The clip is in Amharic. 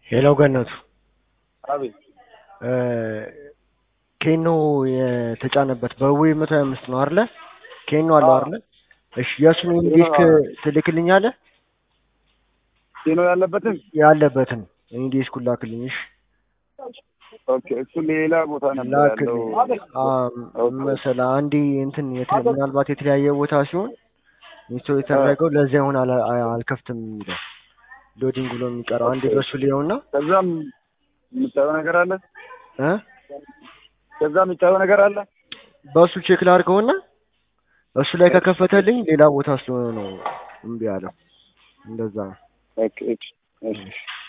ሄሎ ገነቱ አቤት እ ኬኖ የተጫነበት በዌ መቶ ሀያ አምስት ነው አይደለ? ኬኖ አለው አይደለ? እሺ የእሱን ኢንዲስክ ትልክልኛለህ? ኬኖ ያለበትን ያለበትን ኢንዲስኩን ላክልኝ። እሺ ኦኬ። እሱ ሌላ ቦታ ነበር ያለው። ላክልኝ። አዎ መሰለህ አንዴ እንትን የተ- ምናልባት የተለያየ ቦታ ሲሆን ኢንስቶል የተደረገው ለዚያ ይሆን አላ- አልከፍትም የሚለው ሎዲንግ ብሎ የሚቀረው አንዴ በሱ ሊሆንና ከዛም የምታየው ነገር አለ። እ ከዛ የምታየው ነገር አለ። በሱ ቼክ ላድርገውና እሱ ላይ ከከፈተልኝ ሌላ ቦታ ስለሆነ ነው እምቢ ያለው። እንደዛ ነው። ኦኬ እሺ፣ እሺ። እሺ